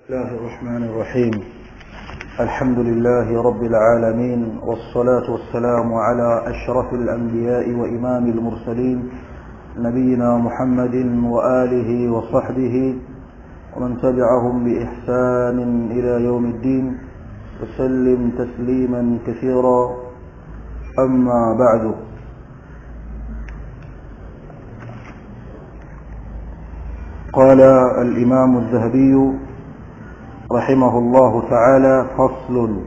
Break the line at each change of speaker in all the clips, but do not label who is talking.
الله الرحمن الرحيم الحمد لله رب العالمين والصلاة والسلام على أشرف الأنبياء وإمام المرسلين نبينا محمد وآله وصحبه ومن تبعهم بإحسان إلى يوم الدين وسلم تسليما كثيرا أما بعد قال الإمام الذهبي رحمه الله تعالى فصل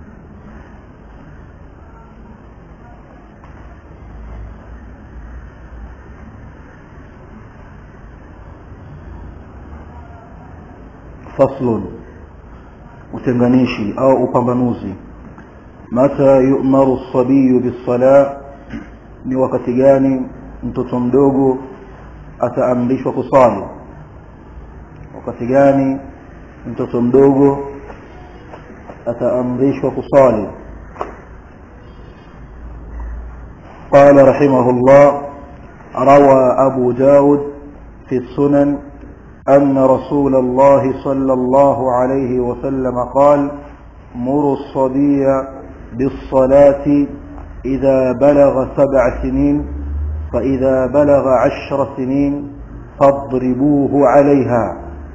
فصل utenganishi au upambanuzi mata yu'maru sabiyu bisala ni wakati gani mtoto mdogo ataamrishwa kusali wakati gani mtoto mdogo ataamrishwa kusali قال رحمه الله روى أبو داود في السنن أن رسول الله صلى الله عليه وسلم قال مروا الصبي بالصلاة إذا بلغ سبع سنين فإذا بلغ عشر سنين فاضربوه عليها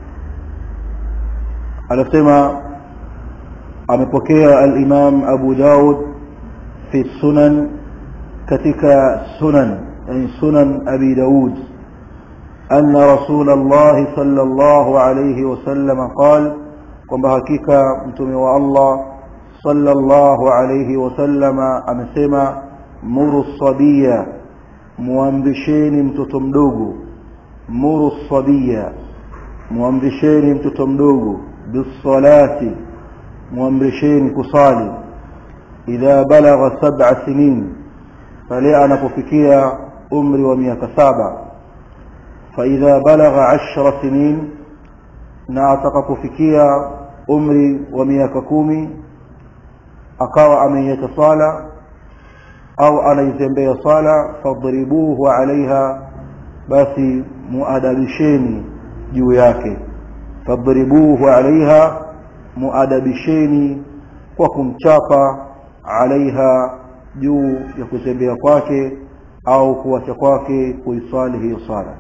anasema amepokea al-Imam Abu Daud fi sunan katika sunan yani sunan Abi Daud anna Rasulullah sallallahu alayhi wasallam qala kwamba hakika mtume wa Allah sallallahu alayhi wasallam amesema muru sabiya muamrisheni mtoto mdogo muru sabiya muamrisheni mtoto mdogo bisalati muamrisheni kusali idha balagha sab'a sinin pale anapofikia umri wa miaka saba fa idha balagha ashra sinin na atakapofikia umri wa miaka kumi akawa ameiacha sala au anaizembea sala fadribuhu alaiha basi muadabisheni juu yake fadribuhu alaiha muadabisheni kwa kumchapa alaiha juu ya kutembea kwake au kuacha kwake kuiswali hiyo sala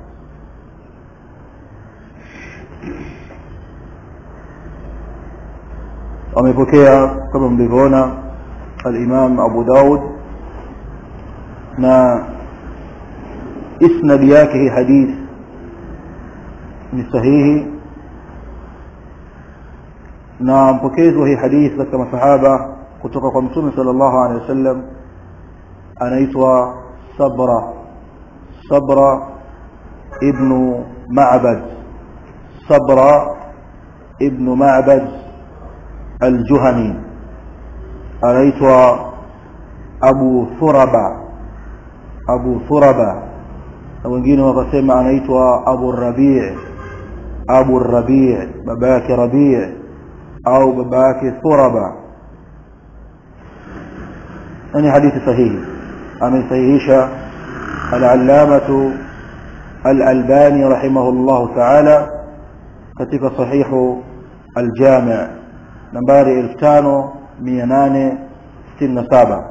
wamepokea kama mlivyoona al-Imam Abu Daud na isnadi yake hii hadithi ni sahihi na mpokezi wa hii hadithi katika masahaba kutoka kwa mtume sallallahu alaihi wasallam anaitwa Sabra Sabra ibn Ma'bad Sabra ibn Ma'bad al-Juhani anaitwa Abu Thuraba Abu Thuraba na wengine wakasema anaitwa Abu Rabi' Abu Rabi' baba yake Rabi' au baba yake Thuraba ni hadithi sahihi amesahihisha al-allamatu al-albani rahimahullah ta'ala katika sahihu al-jami' nambari 5867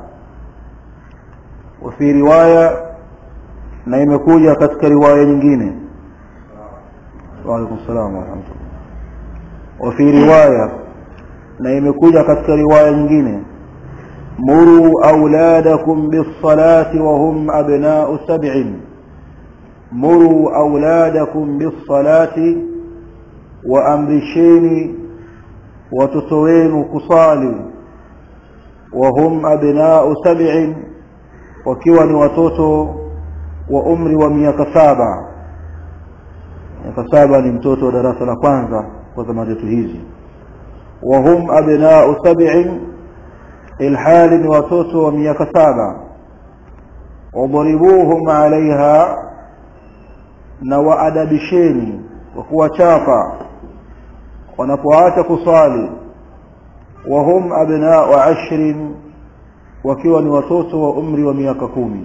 وفي روايه na imekuja katika riwaya nyingine wa alaykum salaam wa rahmatullah wa fi riwaya na imekuja katika riwaya nyingine muru auladakum bis-salati wa hum abna'u sab'in muru auladakum bis-salati wa amrisheni watoto wenu kusali wa hum abna'u sab'in wakiwa ni watoto wa umri wa miaka saba miaka saba ni mtoto wa darasa la kwanza kwa zama zetu hizi wa hum abna'u sab'in ilhali ni watoto wa miaka saba wadribuhum alaiha na waadabisheni kwa kuwachapa wanapoacha kusali wa hum abna'u ashrin wakiwa ni watoto wa umri wa miaka kumi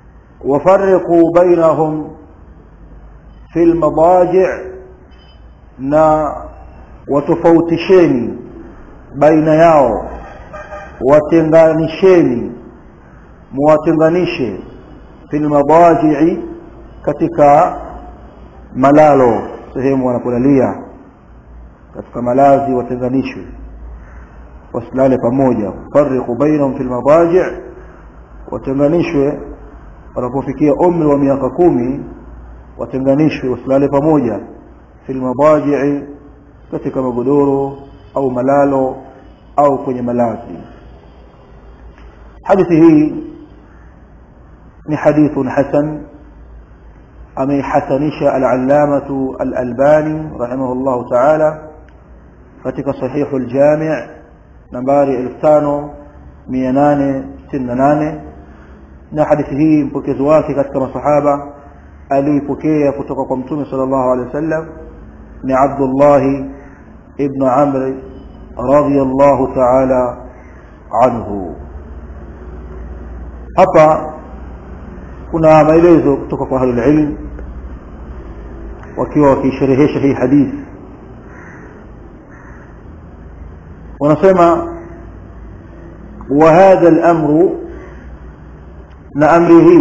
وفرقوا بينهم في المضاجع na watofautisheni baina yao watenganisheni muwatenganishe fil madaji'i katika malalo sehemu wanapolalia katika malazi watenganishwe wasilale pamoja fariqu bainahum fil madaji' watenganishwe wanapofikia umri wa miaka kumi watenganishwe wasilale pamoja fil madaji'i katika magodoro au malalo au kwenye malazi hadithi hii ni hadithun hasan ameihasanisha al-allamatu al-albani rahimahullahu ta'ala katika sahihu al-jami' nambari 5868 na hadithi hii mpokezi wake katika masahaba aliipokea kutoka kwa mtume sallallahu alaihi wasallam ni Abdullah ibn Amr radiyallahu ta'ala anhu hapa kuna maelezo kutoka kwa ahlul ilm wakiwa wakisherehesha hii hadithi wanasema وهذا الأمر نأمره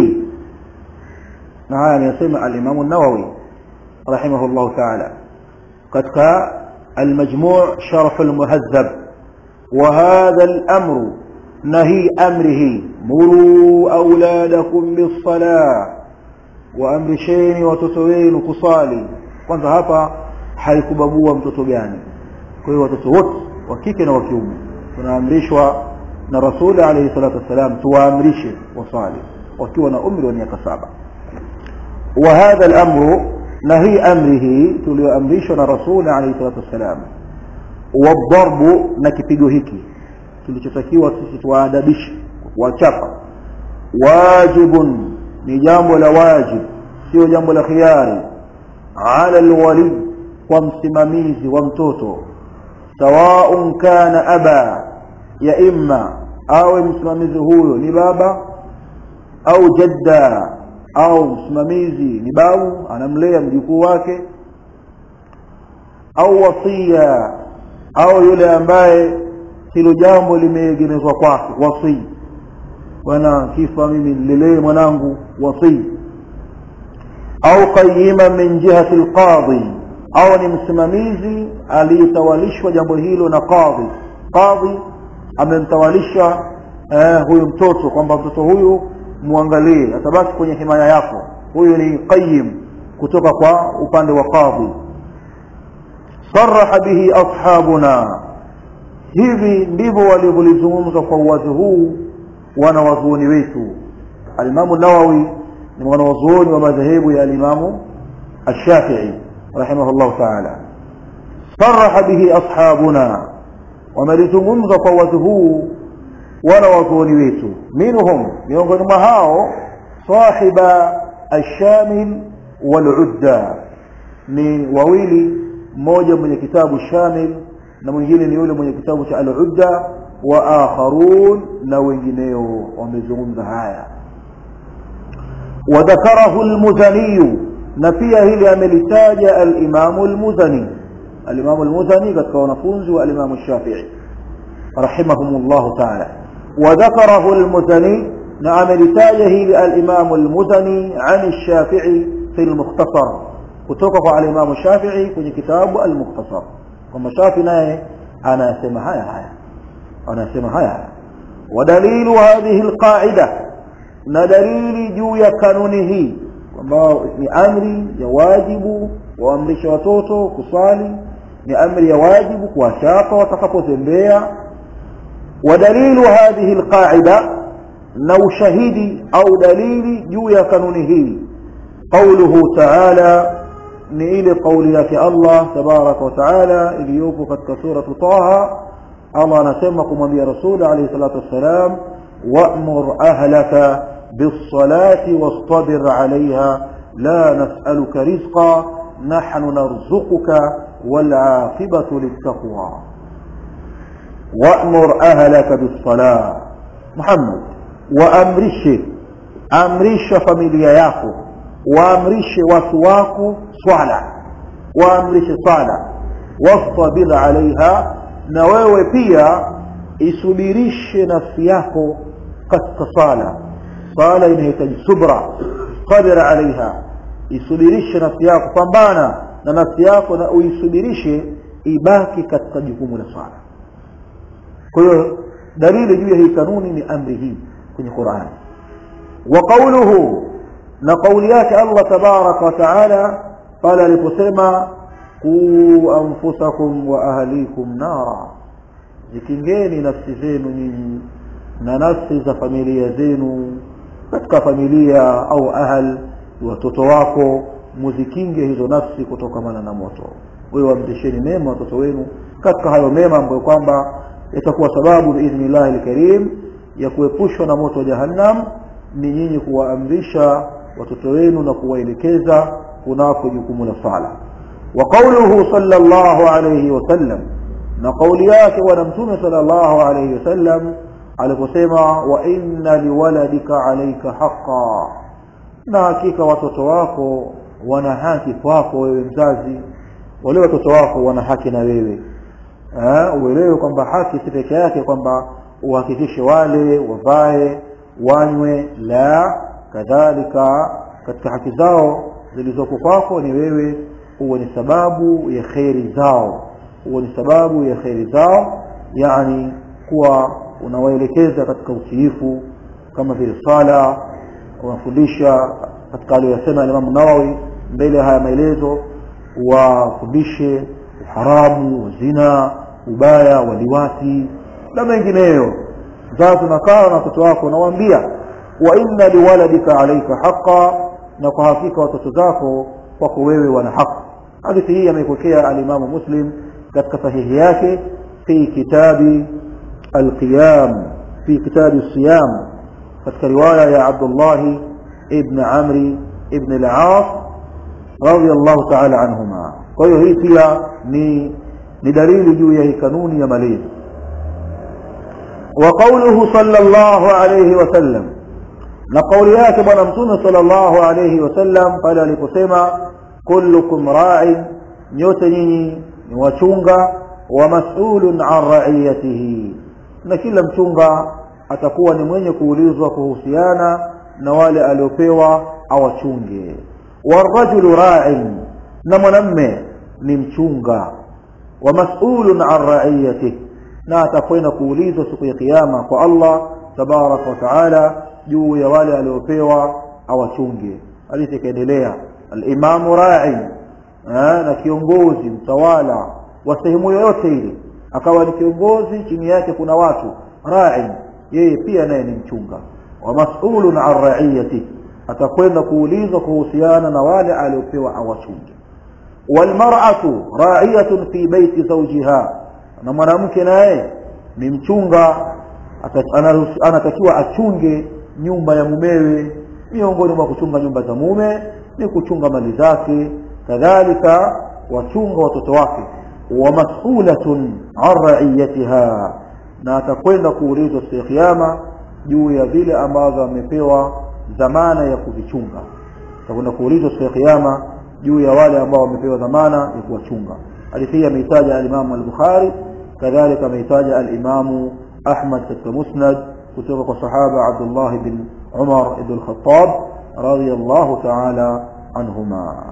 نعم يسمى الإمام النووي رحمه الله تعالى قد المجموع شرف المهذب وهذا الأمر نهي أمره مروا أولادكم بالصلاة وأمرشين وتتوين كصالي kwanza hapa haikubabua mtoto gani kwa hiyo watoto wote wa kike na wa kiume tunaamrishwa na rasuli alayhi salatu wassalam tuwaamrishe wasali wakiwa na umri wa miaka saba wa hadha al-amru na hii amri hii tulioamrishwa na rasuli alayhi salatu wassalam wadharbu na kipigo hiki kilichotakiwa sisi tuwaadabishe wachapa wajibun ni jambo la wajib sio jambo la khiari ala alwali kwa msimamizi wa mtoto sawaun kana aba ya imma awe msimamizi huyo ni baba au jadda au msimamizi ni babu anamlea mjukuu wake au wasia au yule ambaye hilo jambo limeegemezwa kwake wasii bwana kifa mimi nilelee mwanangu wasii au qayima min jihati alqadhi au ni msimamizi aliyetawalishwa jambo hilo na qadhi qadhi amemtawalisha eh, huyu mtoto kwamba mtoto huyu muangalie atabaki kwenye himaya yako huyu ni qayyim kutoka kwa upande wa qadhi صرح به أصحابنا hivi ndivyo walivyolizungumza kwa uwazi huu wanawazuoni wetu alimamu nawawi ni mwanawazuoni wa madhehebu ya alimamu الشافعي رحمه الله تعالى صرح به أصحابنا wamelizungumza kwa uwazi huu wanawazuoni wetu minhum miongoni mwa hao sahiba الشامل والعدة ni wawili mmoja mwenye kitabu shamil na mwingine ni yule mwenye kitabu cha al-udda wa akharun na wengineo wamezungumza haya wadhakarahu al-muzani na pia hili amelitaja al-imam al-muzani al-imam al-muzani katika wanafunzi wa al-imam shafi'i rahimahumullah ta'ala wadhakarahu al-muzani na amelitaja hili al-imam al-muzani an al-shafi'i fi al-mukhtasar kutoka kwa al-imam shafi'i kwenye kitabu al-mukhtasar kwamba Shafi naye anasema haya haya anasema haya haya wadalilu hadhihi alqaida na dalili juu ya kanuni hii kwamba ni amri ya wajibu waamrisha watoto kusali ni amri ya wajibu kuwachapa watakapotembea ودليل هذه القاعدة لو شهيدي أو دليل جويا كانونه قوله تعالى نيل قول لك الله تبارك وتعالى إليوك قد سورة طه الله نسمكم من رسول عليه الصلاة والسلام وأمر أهلك بالصلاة واصطبر عليها لا نسألك رزقا نحن نرزقك والعاقبة للتقوى وأمر أهلك بالصلاة محمد وأمرش أمرش فميليا yako waamrishe watu wako swala waamrishe sala wastabir alaiha na wewe pia isubirishe nafsi yako katika sala sala inahitaji subra sabir alaiha isubirishe nafsi yako pambana na nafsi yako na uisubirishe ibaki katika jukumu la sala kwa hiyo dalili juu ya hii kanuni ni amri hii kwenye qurani wa qauluhu na kauli yake allah tabaraka wa taala pale aliposema quu anfusakum wa ahlikum nara zikingeni nafsi zenu nyinyi na nafsi za familia zenu katika familia au ahal watoto wako muzikinge hizo nafsi kutokamana na moto wewe wamtesheni mema watoto wenu katika hayo mema ambayo kwamba yatakuwa sababu biidhnillahi lkarim ya kuepushwa na moto wa jahannam ni nyinyi kuwaamrisha watoto wenu na kuwaelekeza kunako jukumu la sala wa qauluhu sallallahu alayhi wasallam na kauli yake bwana mtume sallallahu alayhi wasallam aliposema wa inna liwaladika alayka haqa na hakika watoto wako wana haki kwako wewe mzazi wale watoto wako wana haki na wewe uelewe kwamba haki si peke yake kwamba uhakikishe wale wavae wanywe la kadhalika katika haki zao zilizoko kwako ni wewe huwe ni sababu ya kheri zao huwe ni sababu ya kheri zao yani kuwa unawaelekeza katika utiifu kama vile sala unafundisha katika aliyosema Imam Nawawi mbele ya haya maelezo wafundishe uharamu wa zina ubaya wa liwati na mengineyo mzazi unakaa na watoto wako unawaambia wa inna liwaladika alaika haqa na kwa hakika watoto zako kwako wewe wana haki hadithi hii ameipokea alimamu muslim katika sahihi yake fi kitabi alqiyam fi kitabi siyam katika riwaya ya abdullahi ibn amri ibn al-as radiyallahu ta'ala anhuma kwa hiyo hii pia ni ni dalili juu ya hii kanuni ya malezi wa qawluhu sallallahu alayhi wasallam na kauli yake bwana mtume sallallahu alayhi wasallam pale aliposema kullukum ra'in nyote nyinyi ni wachunga wa mas'ulun an ra'iyatihi na kila mchunga atakuwa ni mwenye kuulizwa kuhusiana na wale aliopewa awachunge warajulu ra'in na mwanamme ni mchunga wa mas'ulun an ra'iyatihi na atakwenda kuulizwa siku ya kiyama kwa Allah tabaraka wa taala juu ya wale aliopewa awachunge hadithi ikaendelea alimamu ra'i na kiongozi mtawala wa sehemu yoyote ile akawa ni kiongozi chini yake kuna watu ra'i yeye pia naye ni mchunga wa mas'ulun an ra'iyati atakwenda kuulizwa kuhusiana na wale aliopewa awachunge walmar'atu ra'iyatun fi baiti zawjiha na mwanamke naye ni mchunga anatakiwa achunge nyumba ya mumewe miongoni mwa kuchunga nyumba za mume ni kuchunga mali zake kadhalika wachunga watoto wake wa mas'ulatun an ra'iyatiha na atakwenda kuulizwa siku ya kiyama juu ya vile ambavyo amepewa dhamana ya kuvichunga atakwenda kuulizwa siku ya kiyama juu ya wale ambao wamepewa dhamana ya kuwachunga hadithi hii ameitaja al-Imam al-Bukhari kadhalika ameitaja al-Imam Ahmad katika Musnad kutoka kwa sahaba Abdullah bin Umar ibn al-Khattab radiyallahu ta'ala anhuma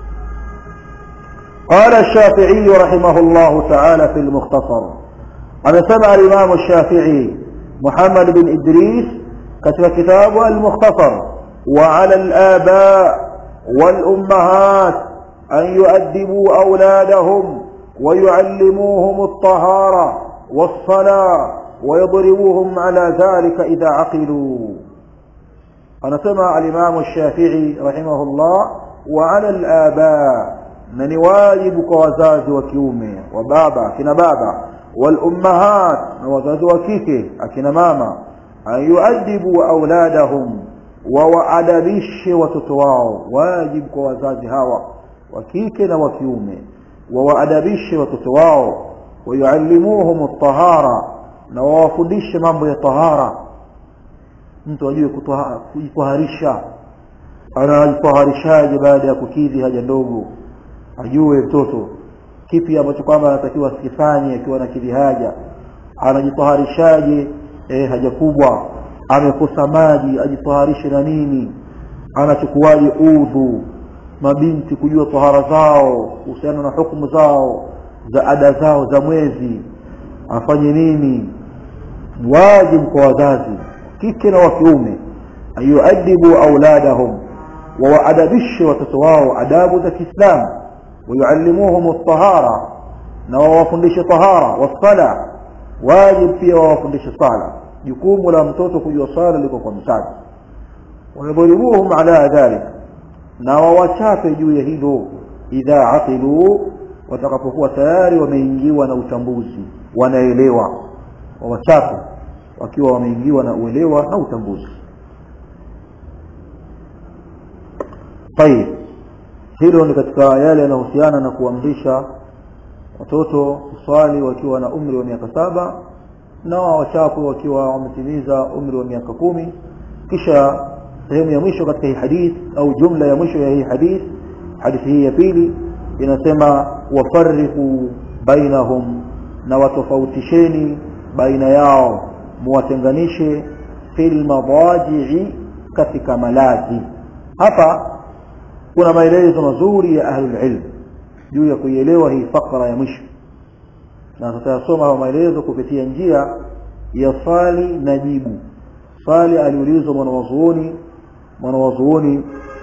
قال الشافعي رحمه الله تعالى في المختصر أنا سمع الإمام الشافعي محمد بن إدريس كتب كتابه المختصر وعلى الآباء والأمهات أن يؤدبوا أولادهم ويعلموهم الطهارة والصلاة ويضربوهم على ذلك إذا عقلوا أنا سمع الإمام الشافعي رحمه الله وعلى الآباء من واجب كوزاز وكيومي وبابا كنا بابا والأمهات وزاز وكيكي أكنا ماما أن يؤدبوا أولادهم ووأدبش وتتواو واجب كوزاز هوا وكيكنا وكيومي ووأدبش وتتواو ويعلموهم الطهارة na wawafundishe mambo ya tahara mtu ajue kujitaharisha anajitaharishaje baada ya kukidhi haja ndogo ajue mtoto kipi ambacho kwamba anatakiwa asikifanye akiwa na kidhi haja anajitaharishaje eh, haja kubwa amekosa maji ajitaharishe na nini anachukuaje udhu mabinti kujua tahara zao kuhusiana na hukumu zao za ada zao za mwezi afanye nini wajibu kwa wazazi kike na wa kiume ayuadibu auladahum wawaadabishe watoto wao adabu za kiislamu wayuallimuhum ltahara na wawafundishe tahara wassala wajib pia wawafundishe sala jukumu la mtoto kujua sala liko kwa mzazi wayadhribuhum ala dhalik na wawachape juu ya hilo idha aqiluu watakapokuwa tayari wameingiwa na utambuzi wanaelewa wawachape wakiwa wameingiwa na uelewa na utambuzi tayib hilo ni katika yale yanayohusiana na kuamrisha watoto kuswali wakiwa na umri wa miaka saba na wachape wakiwa wametimiza umri wa miaka kumi kisha sehemu ya mwisho katika hii hadith au jumla ya mwisho ya hii hadith hadithi hii ya pili inasema wafariqu bainahum na watofautisheni baina yao muwatenganishe fil madajii katika malazi hapa kuna maelezo mazuri ya ahlul ilm juu ya kuielewa hii fakra ya mwisho na tutayasoma maelezo kupitia njia ya swali na jibu swali aliulizwa mwanawazuoni mwanawazuoni